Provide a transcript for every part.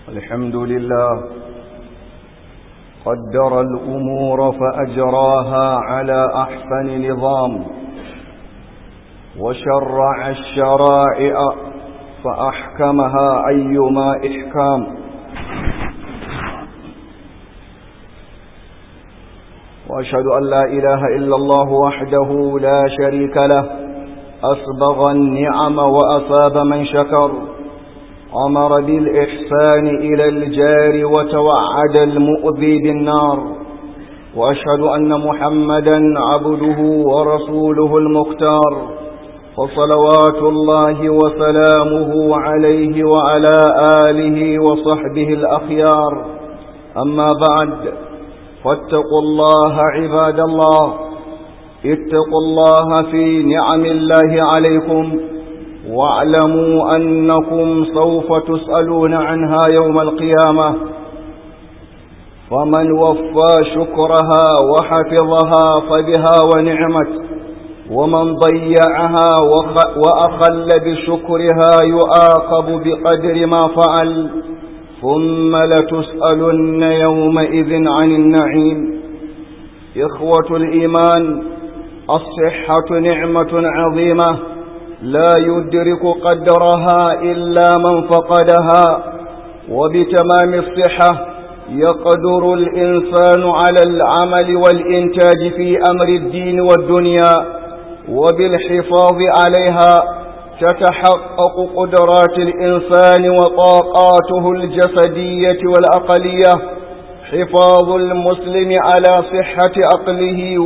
الحمد لله قدر الأمور فأجراها على أحسن نظام وشرع الشرائع فأحكمها أيما إحكام وأشهد أن لا إله إلا الله وحده لا شريك له أسبغ النعم وأصاب من شكر أمر بالإحسان إلى الجار وتوعد المؤذي بالنار وأشهد أن محمدا عبده ورسوله المختار فصلوات الله وسلامه عليه وعلى آله وصحبه الأخيار أما بعد فاتقوا الله عباد الله اتقوا الله في نعم الله عليكم واعلموا أنكم سوف تسألون عنها يوم القيامة فمن وفى شكرها وحفظها فبها ونعمت ومن ضيعها وأخل بشكرها يؤاقب بقدر ما فعل ثم لتسألن يومئذ عن النعيم إخوة الإيمان الصحة نعمة عظيمة لا يدرك قدرها إلا من فقدها وبتمام الصحة يقدر الإنسان على العمل والإنتاج في أمر الدين والدنيا وبالحفاظ عليها تتحقق قدرات الإنسان وطاقاته الجسدية والأقلية حفاظ المسلم على صحة عقله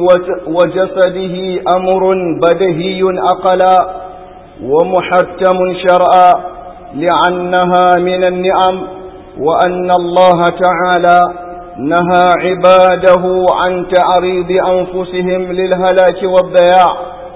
وجسده أمر بدهي أقلا ومحتم شرعا لأنها من النعم وأن الله تعالى نهى عباده عن تعريض أنفسهم للهلاك والضياع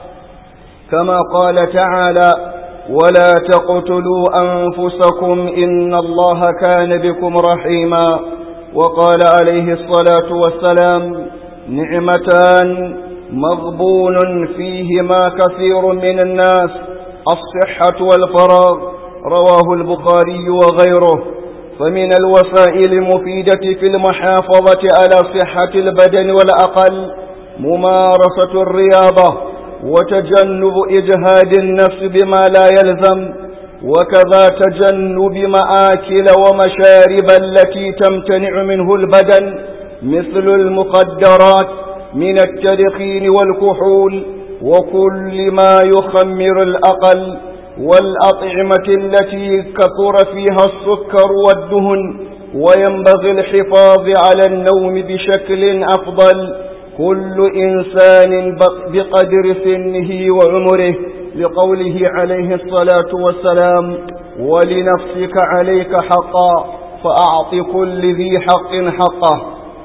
كما قال تعالى ولا تقتلوا أنفسكم إن الله كان بكم رحيما وقال عليه الصلاة والسلام نعمتان مغبون فيهما كثير من الناس الصحة والفراغ رواه البخاري وغيره فمن الوسائل المفيدة في المحافظة على صحة البدن والأقل ممارسة الرياضة وتجنب إجهاد النفس بما لا يلزم وكذا تجنب مآكل ومشارب التي تمتنع منه البدن مثل المخدرات من التدخين والكحول وكل ما يخمر الأقل والأطعمة التي كثر فيها السكر والدهن وينبغي الحفاظ على النوم بشكل أفضل كل إنسان بقدر سنه وعمره لقوله عليه الصلاة والسلام ولنفسك عليك حقا فأعط كل ذي حق حقه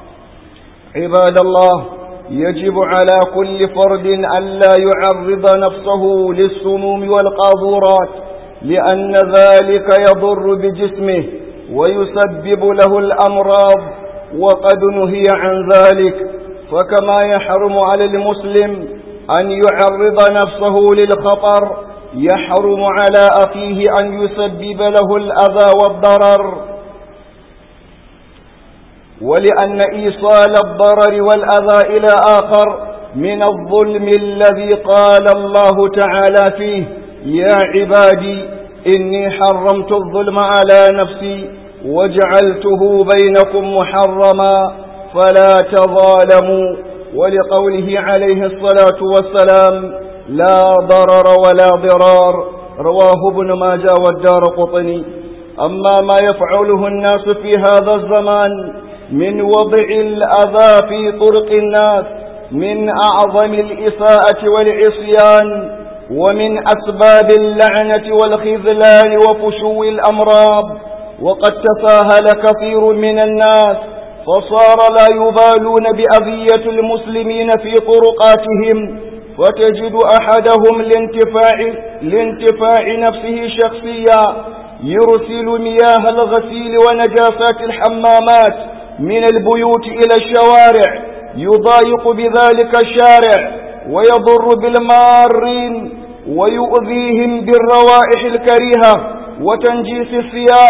عباد الله يجب على كل فرد ألا يعرض نفسه للسموم والقاذورات لأن ذلك يضر بجسمه ويسبب له الأمراض وقد نهي عن ذلك فكما يحرم على المسلم أن يعرض نفسه للخطر يحرم على أخيه أن يسبب له الأذى والضرر ولأن إيصال الضرر والأذى إلى آخر من الظلم الذي قال الله تعالى فيه يا عبادي إني حرمت الظلم على نفسي وجعلته بينكم محرما فلا تظالموا ولقوله عليه الصلاة والسلام لا ضرر ولا ضرار رواه ابن ماجه والدار قطني أما ما يفعله الناس في هذا الزمان من وضع الأذى في طرق الناس من أعظم الإساءة والعصيان ومن أسباب اللعنة والخذلان وفشو الأمراض وقد تساهل كثير من الناس فصار لا يبالون بأذية المسلمين في طرقاتهم وتجد أحدهم لانتفاع, لانتفاع نفسه شخصيا يرسل مياه الغسيل ونجاسات الحمامات من البيوت إلى الشوارع يضايق بذلك الشارع ويضر بالمارين ويؤذيهم بالروائح الكريهة وتنجيس الثياب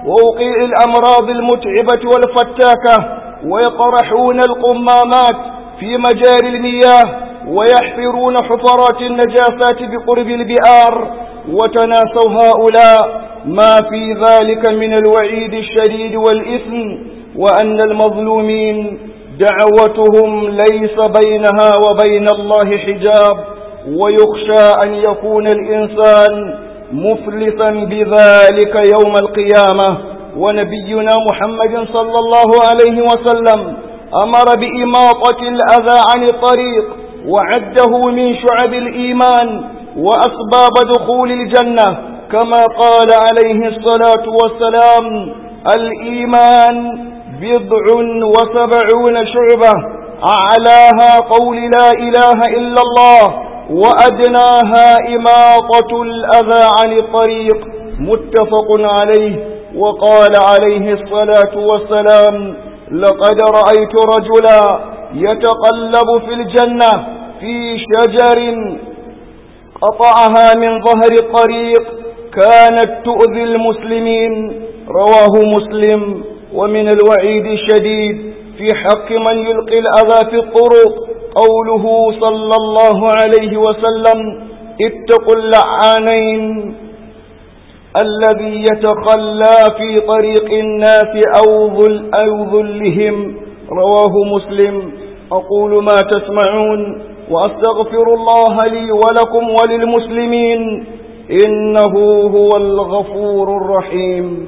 ووقيع الأمراض المتعبة والفتاكة ويطرحون القمامات في مجاري المياه ويحفرون حفرات النجاسات بقرب البئار وتناسوا هؤلاء ما في ذلك من الوعيد الشديد والإثم وأن المظلومين دعوتهم ليس بينها وبين الله حجاب ويخشى أن يكون الإنسان مفلسا بذلك يوم القيامة ونبينا محمد صلى الله عليه وسلم أمر بإماطة الأذى عن الطريق وعده من شعب الإيمان وأسباب دخول الجنة كما قال عليه الصلاة والسلام الإيمان بضع وسبعون شعبة أعلاها قول لا إله إلا الله وأدناها إماطة الأذى عن الطريق متفق عليه وقال عليه الصلاة والسلام لقد رأيت رجلا يتقلب في الجنة في شجر قطعها من ظهر الطريق كانت تؤذي المسلمين رواه مسلم ومن الوعيد الشديد في حق من يلقي الأذى في الطرق قوله صلى الله عليه وسلم اتقوا اللعانين الذي يتخلى في طريق الناس أو, ظل أو ظلهم رواه مسلم أقول ما تسمعون وأستغفر الله لي ولكم وللمسلمين إنه هو الغفور الرحيم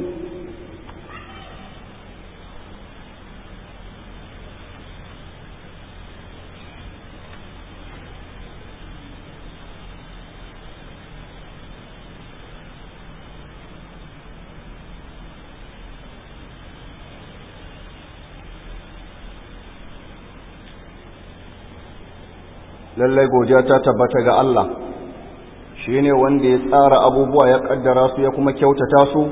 lallai godiya ta tabbata ga Allah shi ne wanda ya tsara abubuwa ya kaddara su ya kuma kyautata su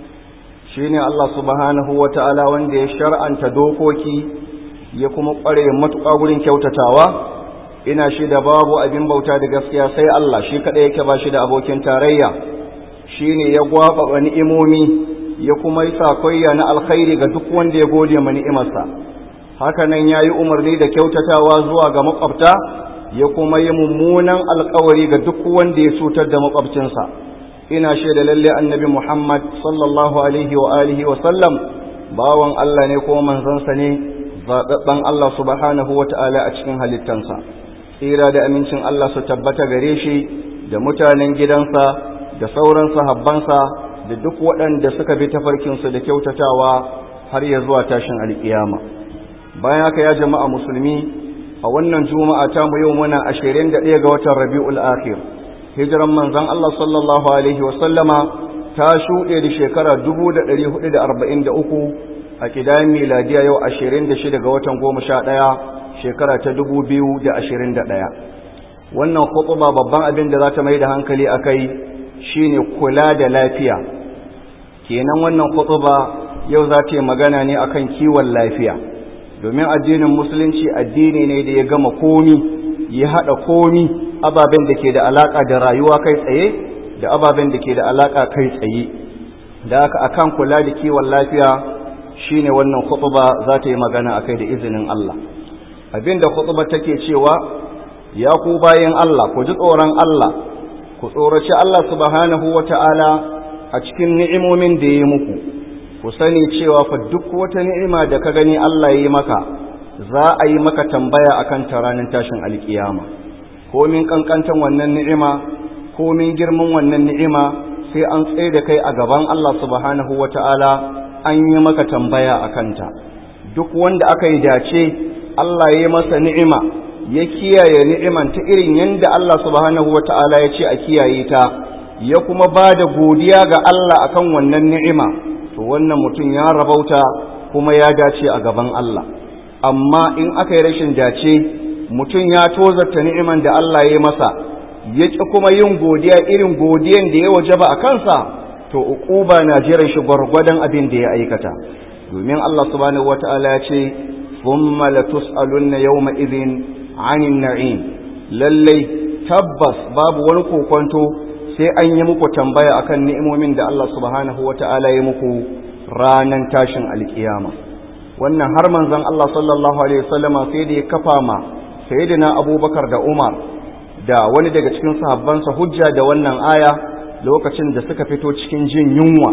shi ne Allah subhanahu wa ta'ala wanda ya shar'anta dokoki ya kuma ƙware matuƙa gurin kyautatawa ina shi da babu abin bauta da gaskiya sai Allah shi kaɗai yake ba shi da abokin tarayya shi ne ya gwaɓa ni'imomi ya kuma yi sakoyya na alkhairi ga duk wanda ya gode ma ni'imarsa hakanan ya yi umarni da kyautatawa zuwa ga makwabta ya kuma yi mummunan alkawari ga duk wanda ya cutar da makwabcinsa ina shaida lalle annabi Muhammad sallallahu alaihi wa alihi wa sallam bawan Allah ne kuma manzansa ne zaɓaɓɓen Allah subhanahu wa ta'ala a cikin halittansa tsira da amincin Allah su tabbata gare shi da mutanen gidansa da sauran sahabbansa da duk waɗanda suka bi tafarkinsu da kyautatawa har ya zuwa tashin alƙiyama bayan haka ya jama'a musulmi a wannan juma'a ta mu yau muna ashirin da ɗaya ga watan rabi'ul akhir hijiran manzon Allah sallallahu alaihi wa sallama ta shuɗe da shekara dubu da ɗari hudu da arba'in da uku a kidayen miladiya yau ashirin da shida ga watan goma sha ɗaya shekara ta dubu biyu da ashirin da ɗaya wannan khutuba babban abin da za ta mai da hankali a kai shine kula da lafiya kenan wannan khutuba yau za ta yi magana ne akan kiwon lafiya domin addinin musulunci addini ne da ya gama komi ya haɗa komi ababen da ke da alaƙa da rayuwa kai tsaye da ababen da ke da alaƙa kai tsaye da aka akan kula da kiwon lafiya shine wannan khutba za ta yi magana akai da izinin Allah abin da khutba take cewa ya ku bayan Allah ku ji tsoron Allah ku tsoraci Allah subhanahu wata'ala a cikin ni'imomin da ya yi muku ku sani cewa fa duk wata ni'ima da ka gani Allah ya yi maka za a yi maka tambaya akan ta ranar tashin alkiyama komin kankantan wannan ni'ima komin girman wannan ni'ima sai an tsaye da kai a gaban Allah subhanahu wata'ala an yi maka tambaya akan ta duk wanda aka yi dace Allah ya yi masa ni'ima ya kiyaye ni'iman ta irin yanda Allah subhanahu wata'ala ya ce a kiyaye ta ya kuma ba da godiya ga Allah akan wannan ni'ima to wannan mutum ya rabauta kuma ya dace a gaban Allah amma in aka yi rashin dace mutum ya tozarta ni'iman da Allah ya yi masa ya ƙi kuma yin godiya irin godiyan da ya wajaba a kansa to uquba na jiran shi gwargwadon abin da ya aikata domin Allah subhanahu wata'ala ya ce thumma latus'alunna yawma idhin 'anil na'im lallai tabbas babu wani kokonto sai an yi muku tambaya akan ni'imomin da Allah subhanahu wata'ala ya muku ranan tashin alkiyama wannan har manzon Allah sallallahu alaihi wasallama sai da ya kafa ma sayyidina Abubakar da Umar da wani daga cikin sahabbansa hujja da wannan aya lokacin da suka fito cikin jin yunwa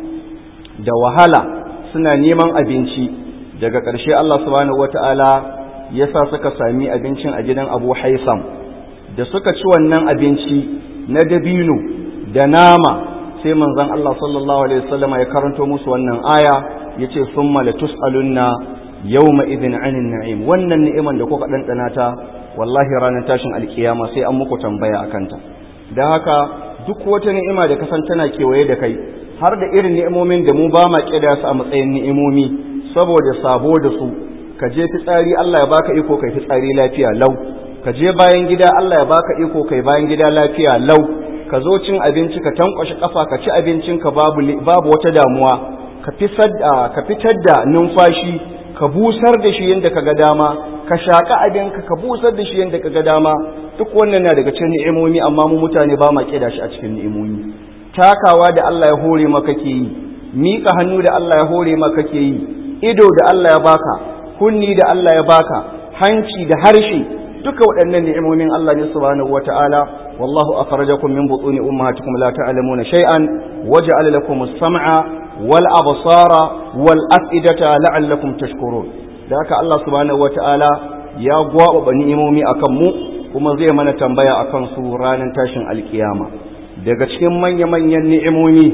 da wahala suna neman abinci daga ƙarshe Allah subhanahu wata'ala ya sa suka sami abincin a gidan Abu Haisam da suka ci wannan abinci na dabino da nama sai manzon Allah sallallahu alaihi wasallama ya karanto musu wannan aya yace summa latus'alunna yawma idhin 'anil na'im wannan ni'iman da kuka dandana ta wallahi ranar tashin alkiyama sai an muku tambaya akan ta dan haka duk wata ni'ima da kasan tana kewaye da kai har da irin ni'imomin da mu ba ma kida su a matsayin ni'imomi saboda sabo da su ka je fitsari Allah ya baka iko kai fitsari lafiya lau ka je bayan gida Allah ya baka iko kai bayan gida lafiya lau ka zo cin abinci ka tankwashe kafa ka ci abincinka babu babu wata damuwa ka fitar da numfashi ka busar da shi yadda ka ga dama ka shaƙa abinka ka busar da shi yadda ka ga dama duk wannan na daga cikin ni'imomi amma mu mutane ba ma kida shi a cikin ni'imomi takawa da Allah ya hore maka ke yi miƙa hannu da Allah ya hore maka ke yi ido da Allah ya baka kunni da Allah ya baka hanci da harshe duka waɗannan ni'imomin Allah ne subhanahu wata'ala والله أخرجكم من بطون أمهاتكم لا تعلمون شيئا وجعل لكم السمع والأبصار والأفئدة لعلكم تشكرون ذاك الله سبحانه وتعالى يا قوة بنيمومي أكمو kuma zai mana tambaya akan su ranar tashin alkiyama daga cikin manya-manyan ni'imomi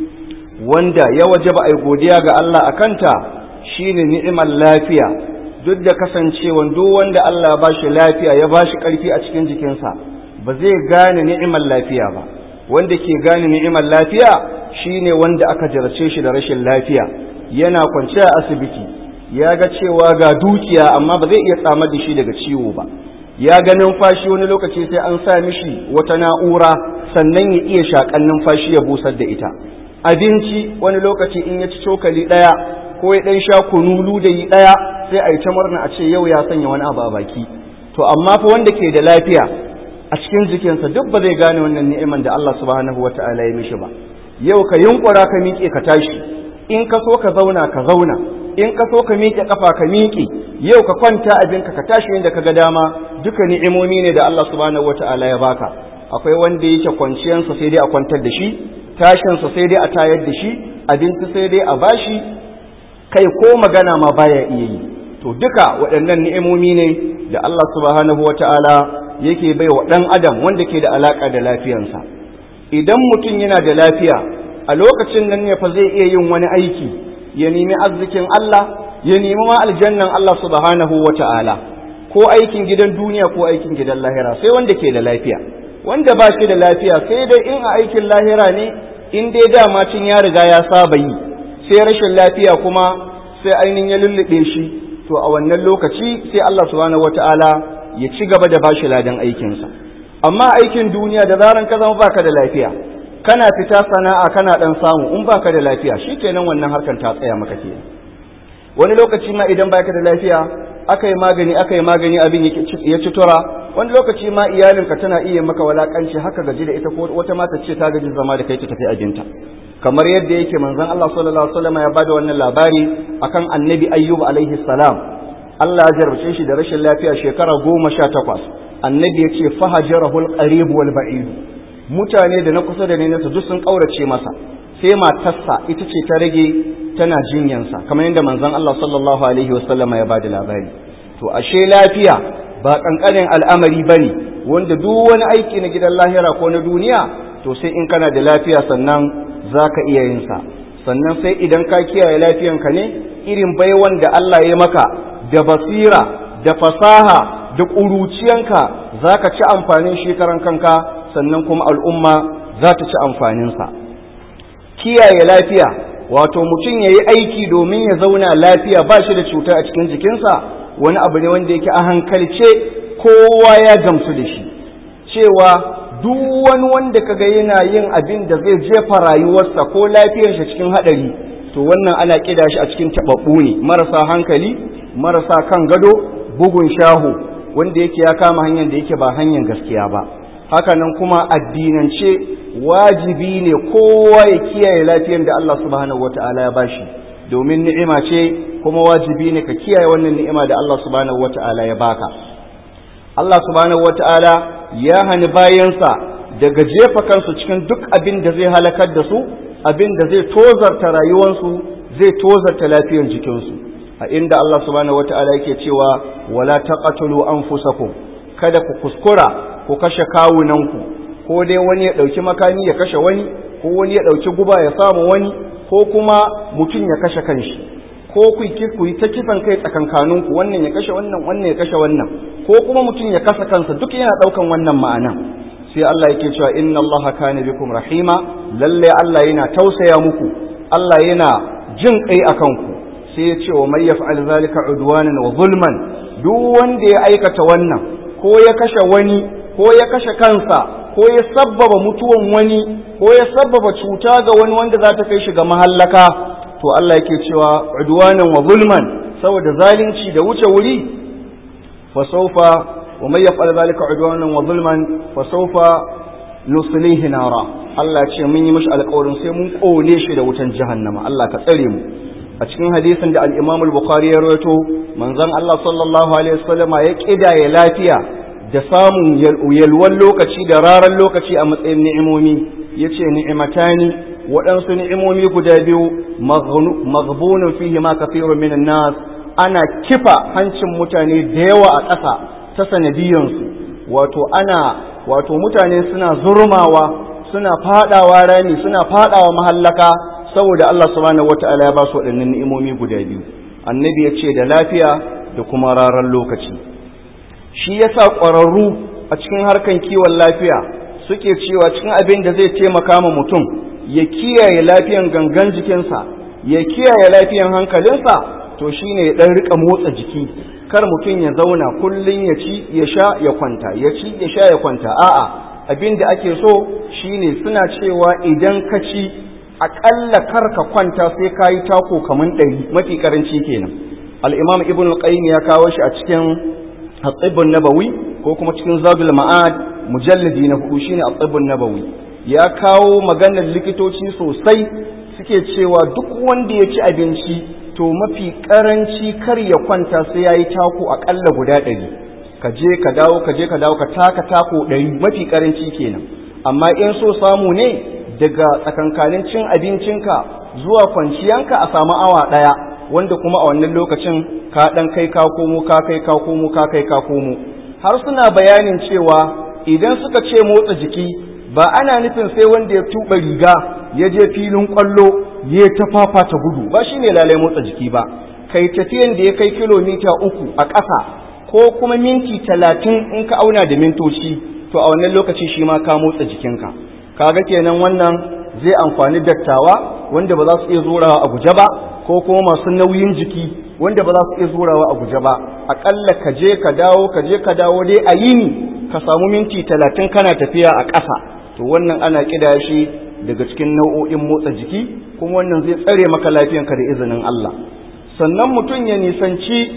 wanda ya wajaba ai godiya ga Allah akanta shine ni'imar lafiya duk da kasancewan duk wanda Allah ya bashi lafiya ya bashi karfi a cikin jikinsa ba zai gane ni'imar lafiya ba wanda ke gane ni'imar lafiya shine wanda aka jarce shi da rashin lafiya yana kwance a asibiti ya ga cewa ga dukiya amma ba zai iya tsamar da shi daga ciwo ba ya ga numfashi wani lokaci sai an sa mishi wata na'ura sannan ya iya shakan numfashi ya busar da ita abinci wani lokaci in ya ci cokali ɗaya ko ya ɗan sha kunu da yi ɗaya sai a yi ta murna a ce yau ya sanya wani abu a baki to amma fa wanda ke da lafiya a cikin jikinsa duk ba zai gane wannan ni'iman da Allah subhanahu wata'ala ya mishi ba yau ka yunkura ka miƙe ka tashi in ka so ka zauna ka zauna in ka so ka miƙe kafa ka miƙe yau ka kwanta abinka ka tashi inda ka ga dama duka ni'imomi ne da Allah subhanahu wata'ala ya baka akwai wanda yake kwanciyansa sai dai a kwantar da shi tashinsa sai dai a tayar da shi abinci sai dai a bashi kai ko magana ma baya iya yi to duka waɗannan ni'imomi ne da Allah subhanahu wata'ala yake bai wa ɗan adam wanda ke da alaƙa da lafiyansa idan mutum yana da lafiya a lokacin nan ne fa zai iya yin wani aiki ya nemi arzikin Allah ya nemi ma aljannan Allah subhanahu wa ta'ala ko aikin gidan duniya ko aikin gidan lahira sai wanda ke da lafiya wanda ba shi da lafiya sai dai in a aikin lahira ne in dai dama cin ya riga ya saba yi sai rashin lafiya kuma sai ainihin ya lullube shi to a wannan lokaci sai Allah subhanahu wa ta'ala ya ci gaba da bashi ladan aikinsa amma aikin duniya da zaran ka zama baka da lafiya kana fita sana'a kana dan samu in baka da lafiya shikenan wannan harkar ta tsaya maka ke wani lokaci ma idan baka da lafiya aka yi magani aka yi magani abin ya ci tura wani lokaci ma iyalinka tana iya maka walakanci haka gaji da ita ko wata mata ce ta gaji zama da kai ta tafi abinta kamar yadda yake manzon Allah sallallahu alaihi wasallam ya bada wannan labari akan annabi ayyub alaihi salam Allah ya jarbace shi da rashin lafiya shekara goma sha takwas annabi ya ce fahajarahul qarib wal ba'id mutane da na kusa da nesa duk sun kaurace masa sai matarsa ita ce ta rage tana jinyansa kamar yadda manzon Allah sallallahu alaihi wasallama ya bada labari to ashe lafiya ba kankanin al'amari bane wanda duk wani aiki na gidan lahira ko na duniya to sai in kana da lafiya sannan zaka iya yin sa sannan sai idan ka kiyaye lafiyanka ne irin baiwan da Allah ya maka da basira da fasaha da ƙuruciyanka za ka ci amfanin shekaran kanka sannan kuma al'umma za ta ci amfaninsa kiyaye lafiya wato mutum ya yi aiki domin ya zauna lafiya ba shi da cuta a cikin jikinsa wani abu ne wanda yake a hankalce kowa ya gamsu da shi cewa duk wani wanda kaga yana yin abin da zai jefa rayuwarsa ko lafiyar shi cikin haɗari to wannan ana ƙida shi a cikin taɓaɓɓu ne marasa hankali marasa kan gado bugun shaho wanda yake ya kama hanyar da yake ba hanyar gaskiya ba hakanan kuma addinance wajibi ne kowa ya kiyaye lafiyar da Allah subhanahu wata'ala ya bashi domin ni'ima ce kuma wajibi ne ka kiyaye wannan ni'ima da Allah subhanahu wata'ala ya baka Allah subhanahu wata'ala ya hani bayansa daga jefa kansu cikin duk abin da zai halakar da su abin da zai tozarta rayuwarsu zai tozarta lafiyar jikinsu a inda Allah subhanahu wata'ala yake cewa wala taqatulu anfusakum kada ku kuskura ku kashe kawunanku ko dai wani ya dauki makami ya kashe wani ko wani ya dauki guba ya samu wani ko kuma mutum ya kashe kanshi ko ku ku yi ta kisan kai tsakankaninku wannan ya kashe wannan wannan ya kashe wannan ko kuma mutum ya kasa kansa duk yana daukan wannan ma'ana sai Allah yake cewa inna Allah kana bikum rahima lalle Allah yana tausaya muku Allah yana jin kai akan ku sai ya ce wa may yaf'al zalika udwanan wa zulman duk wanda ya aikata wannan ko ya kashe wani ko ya kashe kansa ko ya sabbaba mutuwan wani ko ya sabbaba cuta ga wani wanda za ta kai shi ga mahallaka to Allah yake cewa udwanan wa zulman saboda zalunci da wuce wuri fa sawfa wa may yaf'al zalika udwanan wa zulman fa sawfa nuslihi nara Allah ce mun yi mishi alƙawarin sai mun kone shi da wutan jahannama Allah ka tsare mu a cikin hadisin da al-Imam al-Bukhari ya rawaito manzon Allah sallallahu alaihi wasallama ya kidaye lafiya da samun yalwan lokaci da raran lokaci a matsayin ni'imomi yace ni'imatani waɗansu ni'imomi guda biyu maghbunun fihi ma kathirun minan nas ana kifa hancin mutane da yawa a ƙasa ta sanadiyansu wato ana wato mutane suna zurmawa suna fadawa rami suna fadawa mahallaka saboda Allah subhanahu wata'ala ya ba su waɗannan ni'imomi guda biyu annabi ya ce da lafiya da kuma raran lokaci shi yasa ƙwararru a cikin harkan kiwon lafiya suke cewa cikin abin da zai taimaka ma mutum ya kiyaye lafiyan gangan jikinsa ya kiyaye lafiyan hankalinsa to shine ya ɗan riƙa motsa jiki kar mutum ya zauna kullum ya ci ya sha ya kwanta ya ci ya sha ya kwanta a'a abin da ake so shine suna cewa idan ka ci aƙalla kar ka kwanta sai ka yi tako kamar ɗari mafi karanci kenan al-imam ibn al-qayyim ya kawo shi a cikin at nabawi ko kuma cikin zadul ma'ad mujalladi na hudu shine at nabawi ya kawo maganar likitoci sosai suke cewa duk wanda ya ci abinci to mafi karanci kar ya kwanta sai ya yi tako aƙalla guda ɗari ka je ka dawo ka je ka dawo ka taka tako ɗari mafi karanci kenan amma in so samu ne daga tsakankanin cin abincinka zuwa kwanciyanka a samu awa ɗaya wanda kuma a wannan lokacin ka ɗan kai ka komo ka kai ka komo ka kai ka komo har suna bayanin cewa idan suka ce motsa jiki ba ana nufin sai wanda ya tuɓa riga ya je filin ƙwallo ya ta fafata gudu ba shine lalai motsa jiki ba kai tafiyan da ya kai kilomita uku a ƙasa ko kuma minti talatin in ka auna da mintoci to a wannan lokaci shi ma ka motsa jikinka kaga kenan wannan zai amfani dattawa wanda ba za su iya zurawa a guje ba ko kuma masu nauyin jiki wanda ba za su iya zurawa a guje ba aƙalla ka je ka dawo ka je ka dawo dai a yini ka samu minti talatin kana tafiya a ƙasa to wannan ana ƙida shi daga cikin nau'o'in motsa jiki kuma wannan zai tsare maka lafiyanka da izinin Allah sannan mutum ya nisanci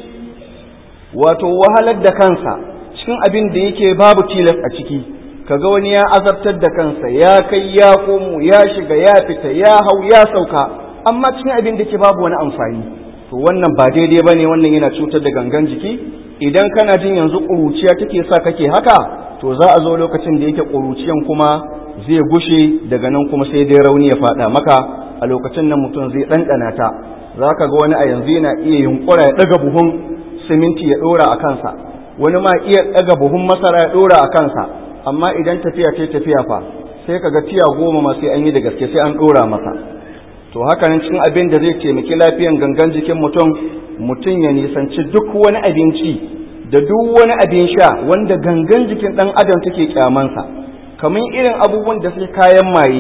wato wahalar da kansa cikin abin da yake babu tilas a ciki kaga wani ya azabtar da kansa ya kai ya komo ya shiga ya fita ya hau ya sauka amma cikin abin da ke babu wani amfani to wannan ba daidai ba ne wannan yana cutar da gangan jiki idan kana jin yanzu ƙuruciya take sa kake haka to za a zo lokacin da yake ƙuruciyan kuma zai gushe daga nan kuma sai dai rauni ya faɗa maka a lokacin nan mutum zai ɗanɗana ta za ka ga wani a yanzu yana iya yunƙura ya ɗaga buhun siminti ya ɗora a kansa wani ma iya ɗaga buhun masara ya ɗora a kansa amma idan tafiya ce tafiya fa sai ka ga tiya goma ma sai an yi da gaske sai an ɗora masa to haka nan cikin abin da zai taimaki lafiyan gangan jikin mutum mutum ya nisanci duk wani abinci da duk wani abin sha wanda gangan jikin ɗan adam take kyamansa kamar irin abubuwan da suke kayan maye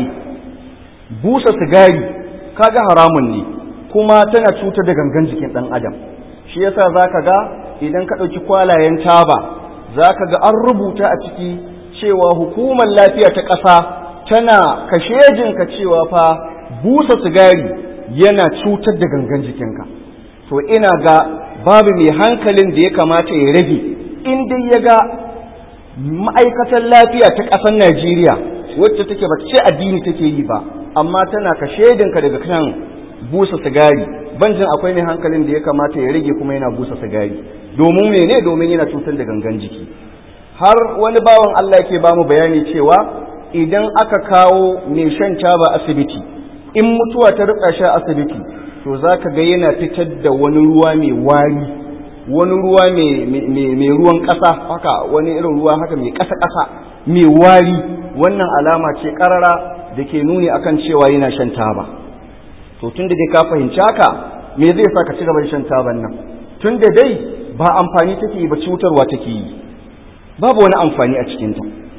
busa sigari kaga haramun ne kuma tana cutar da gangan jikin ɗan adam shi yasa zaka ga idan ka ɗauki kwalayen taba zaka ga an rubuta a ciki cewa hukumar lafiya ta ƙasa tana kashejinka cewa fa busa sigari yana cutar da gangan jikinka to ina ga babu mai hankalin da ya kamata ya rage in dai ya ga ma'aikatan lafiya ta ƙasar Najeriya wacce take ba ce addini take yi ba amma tana ka shedinka daga kan busa sigari banjin akwai ne hankalin da ya kamata ya rage kuma yana busa sigari domin mene domin yana cutar da gangan jiki har wani bawan Allah yake ba mu bayani cewa idan aka kawo mai shan taba asibiti in mutuwa ta rika sha asibiti to za ka ga yana fitar da wani ruwa mai wari wani ruwa mai ruwan ƙasa haka wani irin ruwa haka mai ƙasa-ƙasa mai wari wannan alama ce ƙarara da ke nuni akan cewa yana shan taba to tun da dai ka fahimci haka me zai sa ka ci gaba da shan taban nan tun da dai ba amfani take yi ba cutarwa take yi babu wani amfani a cikinta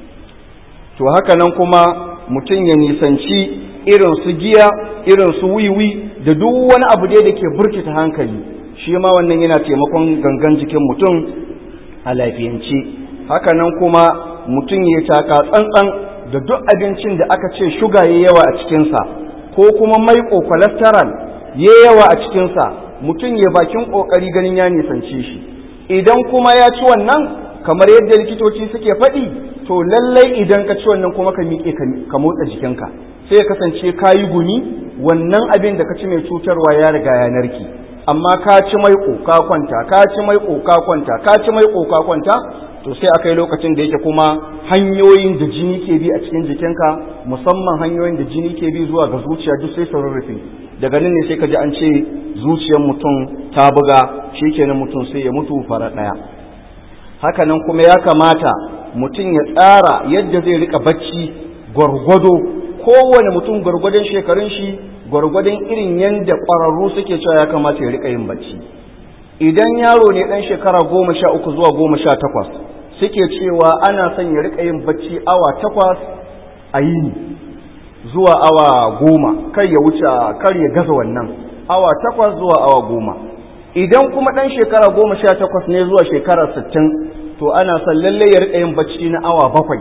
to haka nan kuma mutum ya nisanci irin su giya irin su wiwi da duk wani abu dai da ke burkita hankali shi ma wannan yana taimakon gangan jikin mutum a lafiyance haka nan kuma mutum ya taka tsantsan da duk abincin da aka ce shuga ya yawa a cikinsa ko kuma maiko cholesterol ya yawa a cikinsa mutum ya bakin ƙoƙari ganin ya nisance shi idan kuma ya ci wannan kamar yadda likitoci suke faɗi to lallai idan ka ci wannan kuma ka miƙe ka motsa jikinka sai ya kasance ka yi gumi wannan abin da ka ci mai cutarwa ya riga ya narki amma ka ci mai ka kwanta ka ci mai ka kwanta ka ci mai ka kwanta to sai akai lokacin da yake kuma hanyoyin da jini ke bi a cikin jikinka musamman hanyoyin da jini ke bi zuwa ga zuciya duk sai su rurrufe daga nan ne sai ka ji an ce zuciyar mutum ta buga shikenan mutum sai ya mutu fara ɗaya hakanan kuma ya kamata mutum ya tsara yadda zai rika bacci gwargwado kowane mutum gwargwadon shekarun shi gwargwadon irin yadda ƙwararru suke cewa ya kamata ya rika yin bacci idan yaro ne ɗan shekara goma sha uku zuwa goma sha takwas suke cewa ana son ya rika yin bacci awa takwas a yini zuwa awa goma kar ya wuce kar ya gaza wannan awa takwas zuwa awa goma idan kuma ɗan shekara goma sha takwas ne zuwa shekara sittin to ana son lalle ya riƙa yin bacci na awa bakwai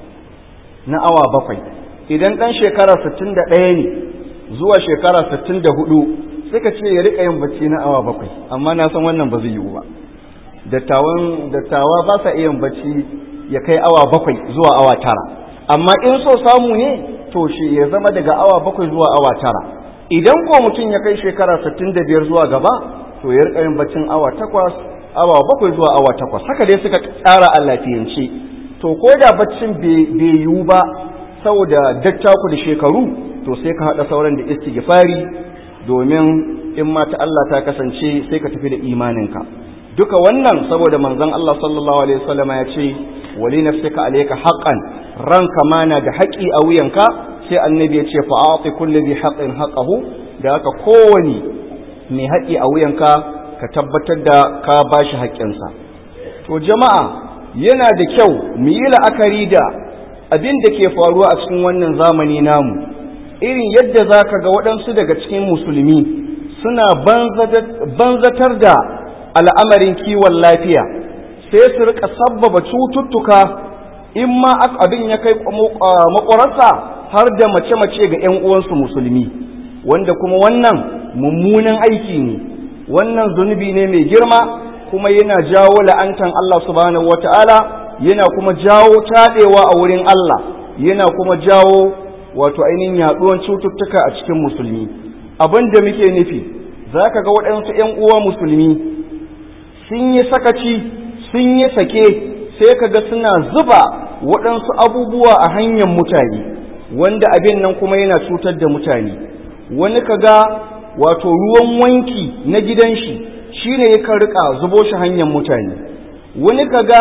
na awa bakwai idan ɗan shekara sittin da ɗaya ne zuwa shekara sittin da hudu suka ce ya riƙa yin bacci na awa bakwai amma na san wannan ba zai yiwu ba dattawan dattawa ba sa iya bacci ya kai awa bakwai zuwa awa tara amma in so samu ne to shi ya zama daga awa bakwai zuwa awa tara idan ko mutum ya kai shekara sittin da biyar zuwa gaba to ya rika yin baccin awa takwas awa bakwai zuwa awa takwas haka dai suka tsara a lafiyance to ko da baccin bai yiwu ba saboda dattaku da shekaru to sai ka haɗa sauran da istighfari domin in ma ta Allah ta kasance sai ka tafi da imaninka duka wannan saboda manzon Allah sallallahu alaihi wasallam ya ce wali nafsika alayka haqqan ranka mana da haƙi a wuyanka sai annabi ya ce fa'ati kulli bi haqqin haqqahu da haka kowani mai haƙi a wuyanka ka tabbatar da ka bashi haƙƙinsa to jama'a yana da kyau mu yi la'akari da abin da ke faruwa a cikin wannan zamani namu irin yadda za ka ga waɗansu daga cikin musulmi suna banzatar da al'amarin kiwon lafiya sai su rika sabbaba cututtuka in ma abin ya kai makwararsa har da mace-mace ga 'yan uwansu musulmi wanda kuma wannan mummunan aiki ne wannan zunubi ne mai girma kuma yana jawo la'antan Allah subhanahu wata'ala yana kuma jawo taɗewa a wurin Allah yana kuma jawo wato ainihin yaɗuwan cututtuka a cikin musulmi abin da muke nufi za ka ga waɗansu 'yan uwa musulmi sun yi sakaci sun yi sake sai ka ga suna zuba waɗansu abubuwa a hanyar mutane wanda abin nan kuma yana cutar da mutane wani ka ga wato ruwan wanki na gidan shi shi ne ya rika zubo shi hanyar mutane wani ka ga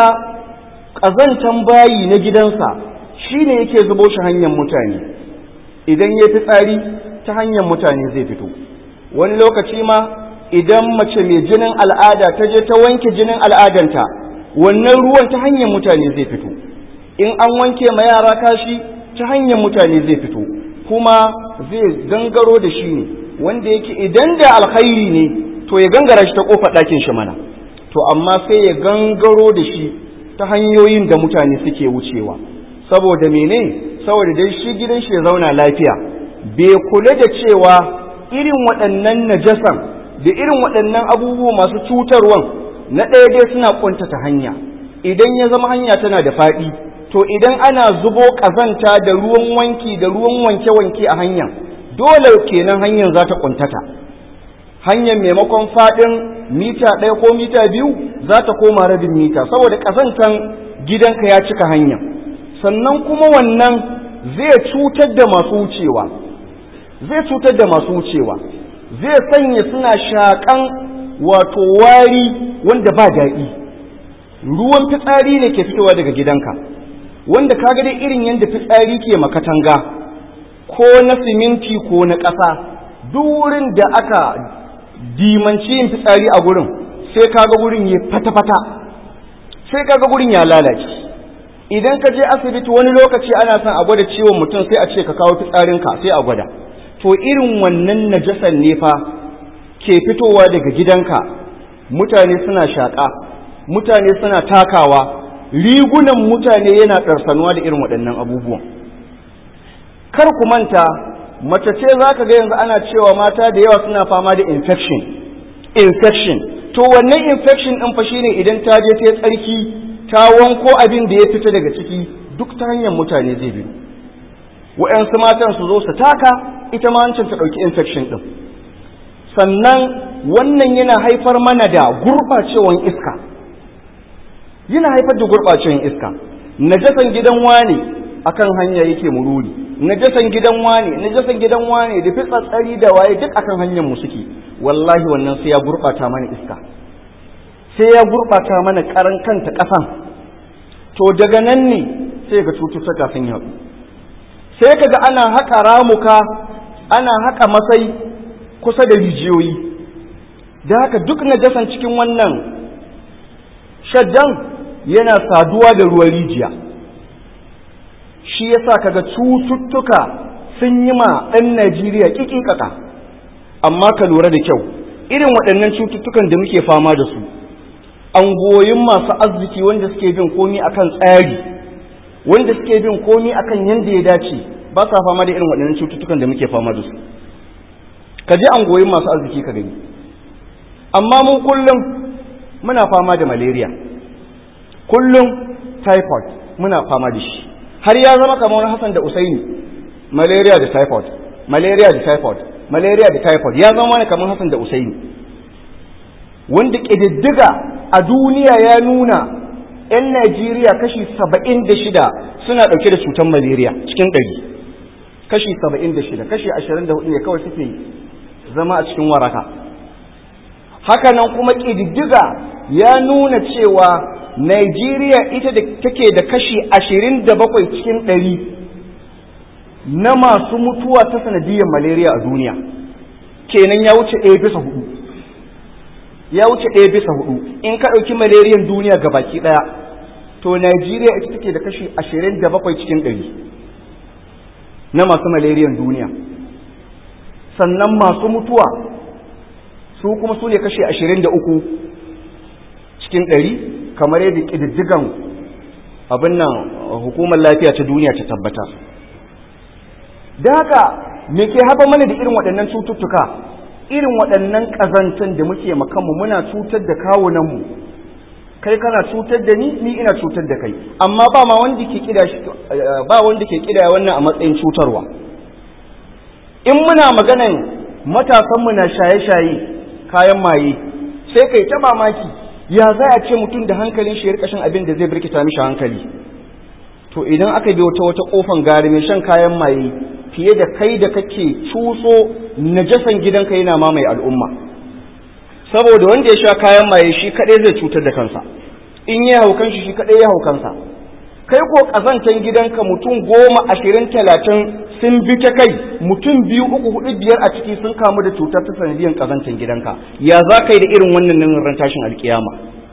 ƙazantan bayi na gidansa shi ne yake zubo shi hanyar mutane idan ya fi tsari ta hanyar mutane zai fito wani lokaci ma idan mace mai jinin al'ada ta je ta wanke jinin al'adanta wannan ruwan ta hanyar mutane zai fito in an wanke ma yara kashi ta hanyar mutane zai fito kuma zai gangaro da shi ne wanda yake idan da alkhairi ne to ya gangara shi ta kofar ɗakin shi mana to amma sai ya gangaro da shi ta hanyoyin da mutane suke wucewa saboda mene saboda dai shi gidan shi ya zauna lafiya bai kula da cewa irin waɗannan najasan da irin waɗannan abubuwa masu cutarwan na ɗaya dai suna ƙuntata hanya idan ya zama hanya tana da faɗi to to idan ana zubo ƙazanta da ruwan wanki da ruwan wanke-wanke a hanyar dole kenan hanyar za ta ƙuntata hanyar maimakon faɗin mita ɗaya ko mita biyu za ta koma rabin mita saboda ƙazantan gidanka ya cika hanya sannan kuma wannan zai cutar da masu wucewa zai cutar da masu wucewa zai sanya suna shaƙan wato wari wanda ba daɗi ruwan fitsari ne ke fitowa daga gidanka wanda kaga dai irin yadda fitsari ke makatanga ko na siminti ko na ƙasa duk wurin da aka dimanci yin fitsari a gurin sai kaga gurin ya fata-fata sai kaga gurin ya lalace idan ka je asibiti wani lokaci ana son a gwada ciwon mutum sai a ce ka kawo fitsarinka sai a gwada to irin wannan najasan ne fa ke fitowa daga gidanka mutane suna shaƙa mutane suna takawa rigunan mutane yana ɗarsanuwa da irin waɗannan abubuwan kar ku manta mace ce za ka ga yanzu ana cewa mata da yawa suna fama da infection infection to wannan infection ɗin fa shine idan ta je ta tsarki ta wanko abin da ya fita daga ciki duk ta hanyar mutane zai biyu wa'yansu matan su zo su taka ita ma hancin ta ɗauki infection ɗin sannan wannan yana haifar mana da gurɓacewan iska yana haifar da gurɓacewan iska najasan gidan wane akan hanya yake mururi najasan gidan wane najasan gidan wane da fitsatsari da waye duk akan hanyar mu suke wallahi wannan sai ya gurɓata mana iska sai ya gurɓata mana karan kanta ƙasan to daga nan ne sai ga cututtuka sun yaɗu sai ka ga ana haƙa ramuka ana haƙa masai kusa da rijiyoyi da haka duk najasan cikin wannan shaddan yana saduwa da ruwan rijiya shi yasa kaga cututtuka sun yi ma ɗan Najeriya ƙiƙiƙaƙa amma ka lura da kyau irin waɗannan cututtukan da muke fama da su angoyin masu arziki wanda suke bin komi akan tsari wanda suke bin komi akan yanda ya dace ba sa fama da irin waɗannan cututtukan da muke fama da su ka je angoyin masu arziki ka gani amma mu kullum muna fama da malaria kullum typhoid muna fama da shi har ya zama kamar wani Hassan da Usaini malaria da typhoid malaria da typhoid malaria da typhoid ya zama wani kamar Hassan da Usaini wanda ƙididdiga a duniya ya nuna 'yan Najeriya kashi saba'in da shida suna ɗauke da cutar malaria cikin ɗari kashi saba'in da shida kashi ashirin da hudu ne kawai suke zama a cikin waraka hakanan kuma ƙididdiga ya nuna cewa Najeriya ita da take da kashi ashirin da bakwai cikin ɗari na masu mutuwa ta sanadiyar malaria a duniya kenan ya wuce ɗaya bisa hudu ya wuce ɗaya bisa hudu in ka ɗauki malariyan duniya ga baki ɗaya to Najeriya ita take da kashi ashirin da bakwai cikin ɗari na masu malariyan duniya sannan masu mutuwa su kuma su ne kashi ashirin da uku cikin ɗari kamar yadda ƙididdigan abin nan hukumar lafiya ta duniya ta tabbatar da haka me ke haɓa mana da irin waɗannan cututtuka irin waɗannan ƙazantan da muke makanmu muna cutar da kawunanmu kai kana cutar da ni ni ina cutar da kai amma ba ma wanda ke kida ba wanda ke kida wannan a matsayin cutarwa in muna maganan matasanmu na shaye-shaye kayan maye sai kai ta mamaki ya za a ce mutum da hankalin shi ya rika shan abin da zai birkita mishi hankali to idan aka bi wata wata kofan gari mai shan kayan maye fiye da kai da kake cuso najasan gidanka yana mamaye al'umma saboda wanda ya sha kayan maye shi kadai zai cutar da kansa in ya haukan shi shi kadai ya haukansa kai ko kazantan gidanka mutum goma ashirin talatin sun bi ta kai mutum biyu uku hudu biyar a ciki sun kamu da cutar ta sanadiyan kazantan gidanka ya za ka yi da irin wannan nan ran tashin alkiyama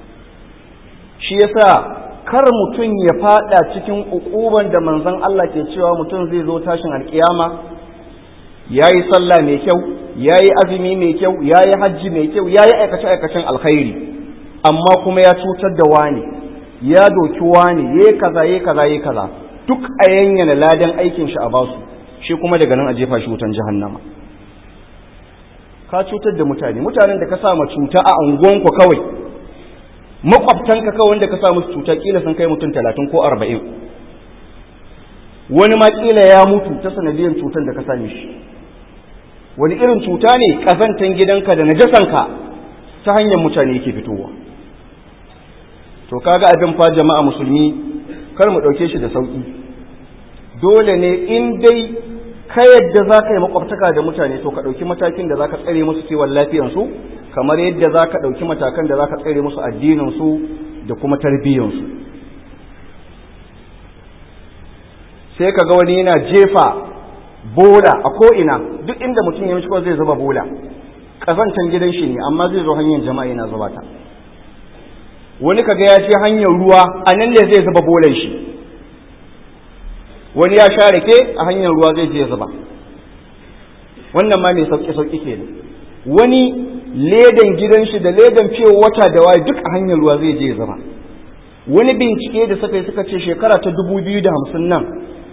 shi yasa kar mutum ya fada cikin ukuban da manzon Allah ke cewa mutum zai zo tashin alkiyama yayi sallah mai kyau yayi azumi mai kyau yayi hajji mai kyau yayi aikace aikacen alkhairi amma kuma ya cutar da wani ya doki wani yayi kaza yayi kaza yayi kaza duk a yanyana ladan aikin shi a basu shi kuma daga nan a jefa shi wutan jahannama ka cutar da mutane mutanen da ka sa ma cuta a unguwanku kawai makwabtanka kawai wanda ka sa musu cuta kila sun kai mutum talatin ko arba'in wani ma kila ya mutu ta sanadiyar cutar da ka same shi wani irin cuta ne kazantan gidanka da najasanka ta hanyar mutane yake fitowa to kaga abin fa jama'a musulmi kar mu ɗauke shi da sauƙi dole ne in dai ka yadda za ka yi makwabtaka da mutane to ka ɗauki matakin da za ka tsare musu kiwon lafiyansu kamar yadda za ka ɗauki matakan da za ka tsare musu addininsu da kuma tarbiyyansu sai ka ga wani yana jefa bola a ko'ina duk inda mutum ya mishi kawai zai zuba bola ƙazantan gidan shi ne amma zai zo hanyar jama'a yana zuba ta wani kaga ya ce hanyar ruwa a nan ne zai zuba bolan shi wani ya sha rake a hanyar ruwa zai je zuba wannan ma mai sauƙi sauƙi ke wani ledan gidan shi da ledan fiye wata da waye duk a hanyar ruwa zai je zuba wani bincike da suka yi suka ce shekara ta dubu biyu da hamsin nan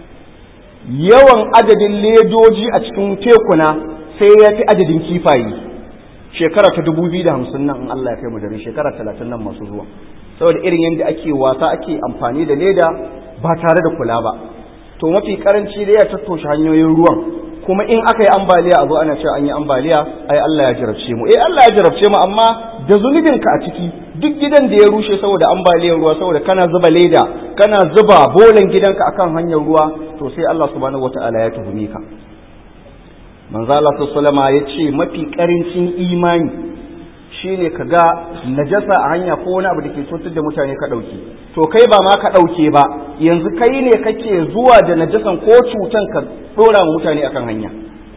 yawan adadin ledoji a cikin tekuna sai ya fi adadin kifaye shekara ta dubu biyu da hamsin nan in Allah ya kai mu dare shekara talatin nan masu zuwa saboda irin yadda ake wasa ake amfani da leda ba tare da kula ba to mafi karanci da ya tattoshe hanyoyin ruwan kuma in aka yi ambaliya a zo ana cewa an yi ambaliya ai Allah ya jarabce mu eh Allah ya jarabce mu amma da zunubinka a ciki duk gidan da ya rushe saboda ambaliyar ruwa saboda kana zuba leda kana zuba bolan gidanka akan hanyar ruwa to sai Allah subhanahu wataala ya tuhume ka manzo Allah sallallahu ya ce mafi karancin imani shine ka ga najasa a hanya ko wani abu da ke cutar da mutane ka ɗauke to kai ba ma ka ɗauke ba yanzu kai ne kake zuwa da najasan ko cutan ka ɗora wa mutane akan hanya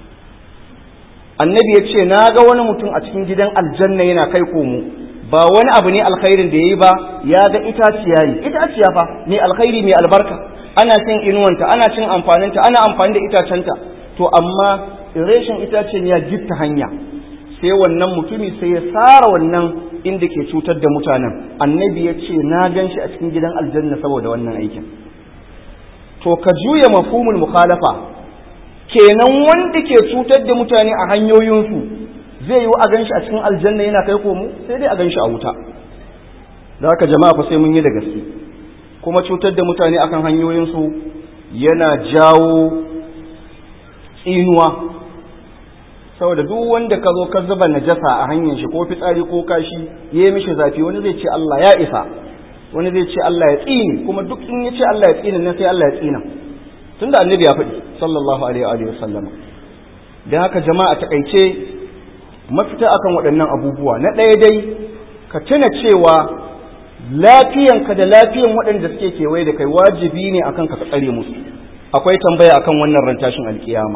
annabi ya ce na ga wani mutum a cikin gidan aljanna yana kai komo ba wani abu ne alkhairin da ya yi ba ya ga itaciya ne itaciya fa mai alkhairi mai albarka ana cin inuwanta ana cin amfaninta ana amfani da itacenta to amma reshen itacen ya gitta hanya sai wannan mutumi sai ya tsara wannan inda ke cutar da mutanen annabi ya ce na gan shi a cikin gidan aljanna saboda wannan aikin to ka juya mafhumul mukhalafa kenan wanda ke cutar da mutane a hanyoyinsu zai yi a gan shi a cikin aljanna yana kai komo sai dai a gan shi a wuta da haka jama'a fa sai mun yi da gaske kuma cutar da mutane akan hanyoyinsu yana jawo tsinuwa saboda duk wanda ka zo ka zuba najasa a hanyar shi ko fitsari ko kashi ya yi mishi zafi wani zai ce Allah ya isa wani zai ce Allah ya tsini kuma duk in ya ce Allah ya tsini nan sai Allah ya tsina tunda annabi ya faɗi sallallahu alaihi wa sallam dan haka jama'a takaice mafita akan waɗannan abubuwa na ɗaya dai ka tuna cewa lafiyanka da lafiyan waɗanda suke kewaye da kai wajibi ne akan ka tsare musu akwai tambaya akan wannan rantashin alkiyama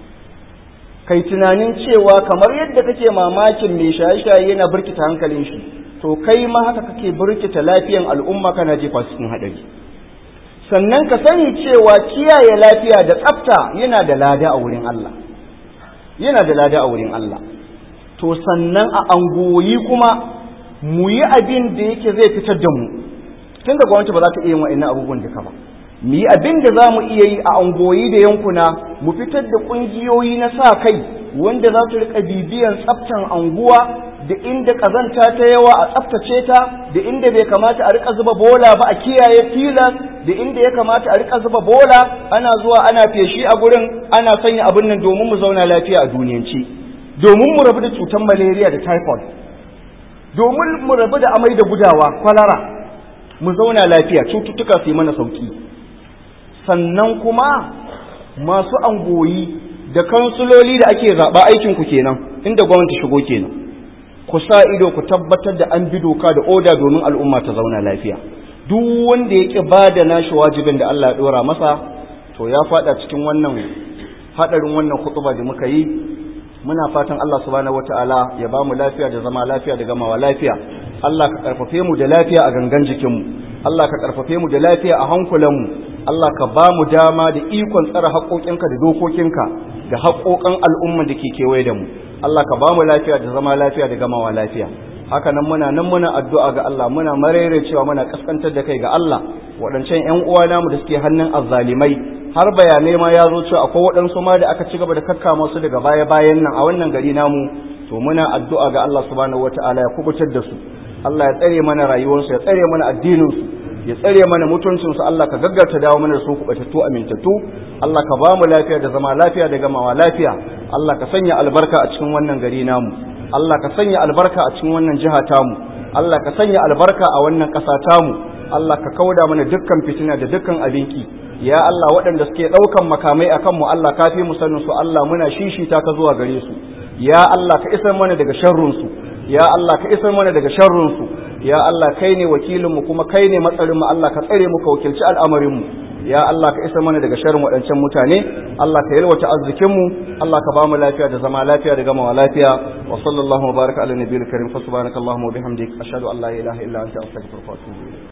kai tunanin cewa kamar yadda kake mamakin mai shaye-shaye yana birkita hankalin shi to kai ma haka kake birkita lafiyan al'umma kana jefa cikin haɗari sannan ka sani cewa kiyaye lafiya da tsafta yana da lada a wurin Allah yana da lada a wurin Allah to sannan a angoyi kuma mu yi abin da yake zai fitar da mu tun da gwamnati ba za ta iya yin wa'annan abubuwan duka ba mu yi abin da za mu iya yi a angoyi da yankuna mu fitar da ƙungiyoyi na sa kai wanda za su riƙa bibiyan tsaftan anguwa da inda ƙazanta ta yawa a tsaftace ta da inda bai kamata a riƙa zuba bola ba a kiyaye tilas da inda ya kamata a riƙa zuba bola ana zuwa ana feshi a gurin ana sanya abin nan domin mu zauna lafiya a duniyance domin mu rabu da cutar malaria da typhoid domin mu rabu da amai da gudawa kwalara mu zauna lafiya cututtuka su yi mana sauki sannan kuma masu angoyi da kansuloli da ake zaɓa aikinku kenan inda gwamnati shigo kenan ku sa ido ku tabbatar da an bi doka da oda domin al'umma ta zauna lafiya duk wanda ya ƙi ba da nashi wajibin da Allah ya ɗora masa to ya faɗa cikin wannan haɗarin wannan kutuba da muka yi muna fatan Allah subhanahu wataala ya ba mu lafiya da zama lafiya da gamawa lafiya Allah ka karfafe mu da lafiya a gangan jikinmu Allah ka karfafe mu da lafiya a hankulanmu Allah ka ba mu dama da ikon tsara haƙoƙinka da dokokinka da haƙoƙan al'umma da ke kewaye da mu Allah ka ba mu lafiya da zama lafiya da gamawa lafiya haka nan muna nan muna addu'a ga Allah muna marere cewa muna kaskantar da kai ga Allah waɗancan ƴan uwa namu da suke hannun azzalimai har bayanai ma ya zo cewa akwai waɗansu ma da aka ci gaba da kakkama su daga baya bayan nan a wannan gari namu to muna addu'a ga Allah subhanahu wata'ala ya kubutar da su Allah ya tsare mana rayuwarsu ya tsare mana addininsu ya tsare mana mutuncinsu Allah ka gaggarta dawo mana da su kubatattu amintattu Allah ka ba mu lafiya da zama lafiya da gamawa lafiya Allah ka sanya albarka a cikin wannan gari namu Allah ka sanya albarka a cikin wannan jiha tamu Allah ka sanya albarka a wannan ƙasa tamu Allah ka kauda mana dukkan fitina da dukkan abinki ya Allah waɗanda suke ɗaukan makamai akan mu Allah ka fi mu sanin su Allah muna shishita ka zuwa gare su ya Allah ka isar mana daga sharrun su ya Allah ka isar mana daga sharrun su ya Allah kai ne wakilin mu kuma kai ne matsarin mu Allah ka tsare mu ka wakilci al'amarin mu ya Allah ka isar mana daga sharrin waɗancan mutane Allah ka yalwata arzikin mu Allah ka ba mu lafiya da zama lafiya da gamawa lafiya wa sallallahu wa baraka ala nabiyil karim fa subhanakallahumma wa bihamdik ashhadu an la ilaha illa anta astaghfiruka wa atubu ilayk